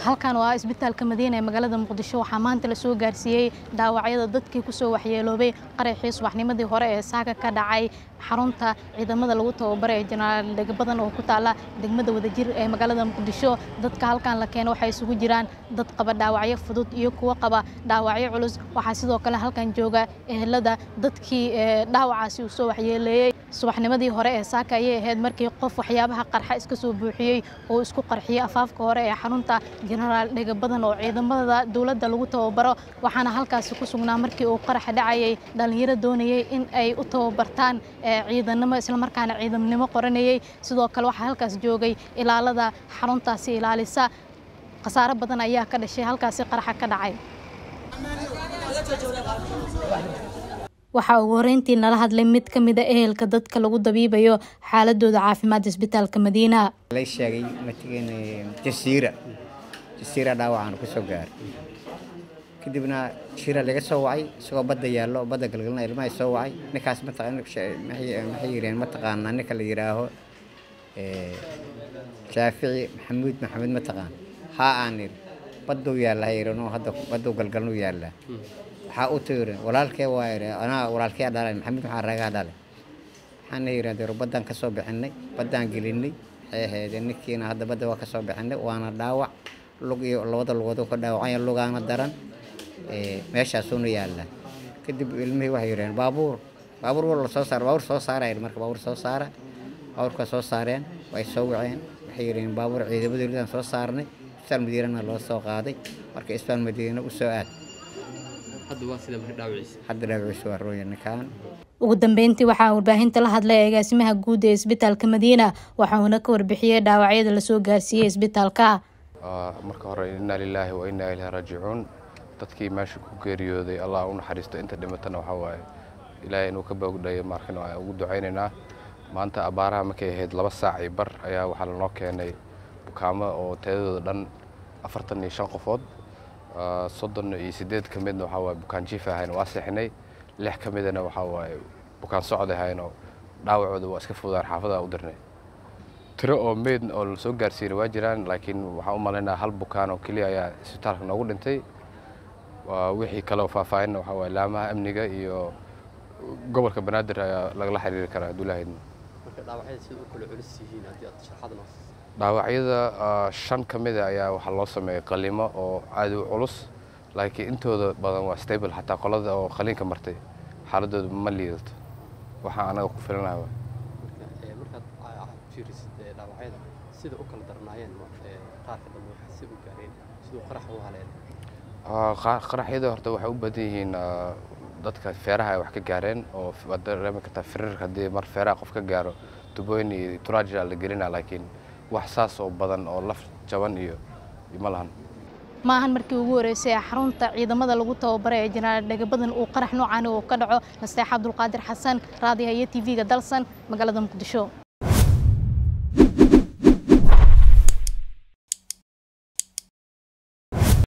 halkan waa isbitaalka madiina ee magaalada muqdisho waxaa maanta lasoo gaarsiiyey dhaawacyada dadkii kusoo waxyeeloobay qaraxii subaxnimadii hore ee saaka ka dhacay xarunta ciidamada lagu tababaray ee jenaraal degbadan oo ku taala degmada wadajir ee magaalada muqdisho dadka halkan la keeno waxay isugu jiraan dad qaba dhaawacyo fudud iyo kuwo qaba dhaawacyo culus waxaa sidoo kale halkan jooga ehelada dadkii dhaawacaasi uu soo waxyeeleeyey subaxnimadii hore ee saaka ayay ahayd markii qof waxyaabaha qarxa iska soo buuxiyey oo isku qarxiyey afaafka hore ee xarunta jenaraal dhegabadan oo ciidamada dowladda lagu tababaro waxaana halkaasi ku sugnaa markii uu qaraxa dhacayay dhallinyaro doonayey in ay u tababartaan ciidanimo islamarkaana ciidamnimo qoranayey sidoo kale waxaa halkaas joogay ilaalada xaruntaasi ilaalisa khasaaro badan ayaa ka dhashay halkaasi qaraxa ka dhacay waxaa ugu horeyntii nala hadlay mid ka mid a ehelka dadka lagu dabiibayo xaaladooda caafimaad isbitaalka madiina lay sheegay matigan jasiira jasiira dhaawacaan kusoo gaaray kadibna jasiira laga soo wacay isagoo badda yaallo badda galgalna ilmaha soo wacay ninkaas maxay yireen mataqaanaa ninka la yidhaaho shaafici maxamuud maxamed mataqaan haa aan iri badduu yaallaa yirano hadda badduu galgalnuu yaallaa waxaa u tiri walaalkee waa iri anaa walaalkee dhalay maxamed maxaa ragaa dhalay waxaana yidhahdeen baddaan ka soo bixinay baddaan gelinay waxay ahaydeen ninkiina hadda badda waa ka soo bixinay waana dhaawac lug iyo labada lugood ka dhaawacaya lugaana daran meeshaasuuna yaallaa kadib ilmihii waxay yidhaheen baabuur baabuur waa la soo saara baabuur soo saara marka baabuur soo saara baabuurka soo saareen way soo waceen waxay yidhaheen baabuur ciidamada dowladaan soo saarnay isbitaal madiinana loo soo qaaday marka isbitaal madiina u soo aad hadda dhaawaciisa waa rooya ninkaan ugu dambeyntii waxaa warbaahinta la hadlay agaasimaha guud ee isbitaalka madiina waxauna ka warbixiyey dhaawacyada lasoo gaarsiiyey isbitaalka marka hore innaa lilaahi wa innaa ilaahi raajicuun dadkii meesha ku geeriyooday allah u naxariisto inta dhimatana waxaa waaye ilaahay inuu ka boogdhayo markan waa ugu ducaynaynaa maanta abaaraha markay ahayd laba saac iyo bar ayaa waxaa lanoo keenay bukaamo oo teedadooda dhan afartan iyo shan qofood soddon iyo siddeed ka midna waxaa waaye bukaan jiif ahayn waa seexinay lix ka midana waxaa waaye bukaan socod ahaynoo dhaawacooda waa iska fududaan xaafadaha u dirnay tiro oo meyd oo la soo gaarsiinay waa jiraan laakiin waxaan u malaynaa hal bukaan oo keliya ayaa isbitaalka noogu dhintay wixii kale oo faahfaahinna waxaa waaye laamaha amniga iyo gobolka banaadir ayaa lagala xiriiri karaa abdullaahidna dhaawacyada shan ka mida ayaa waxaa loo sameeyey qalimo oo aad u culus laakiin intooda badan waa stable xataa qolada oo qaliinka martay xaaladooda ma liidato waxaa anaga ku filanaha sida u kala darnaayeen qaarka dambe waxaa si u gaareen siduu qaraxa u haleen qaraxyada horta waxay u badan yihiin dadka feeraha ay wax ka gaareen oo waad dareemi kartaa firirka haddii mar feeraha qof ka gaaro tubooyin iyo turaaja la gelina laakiin wax saas oo badan oo laf jaban iyo ma lahan maahan markii ugu horeysay ee xarunta ciidamada lagu tababaray ee jenaraal dhegabadan uu qarax noocaani uu ka dhaco nasteex cabdulqaadir xasan raadiyaha iyo tv-ga dalsan magaalada muqdisho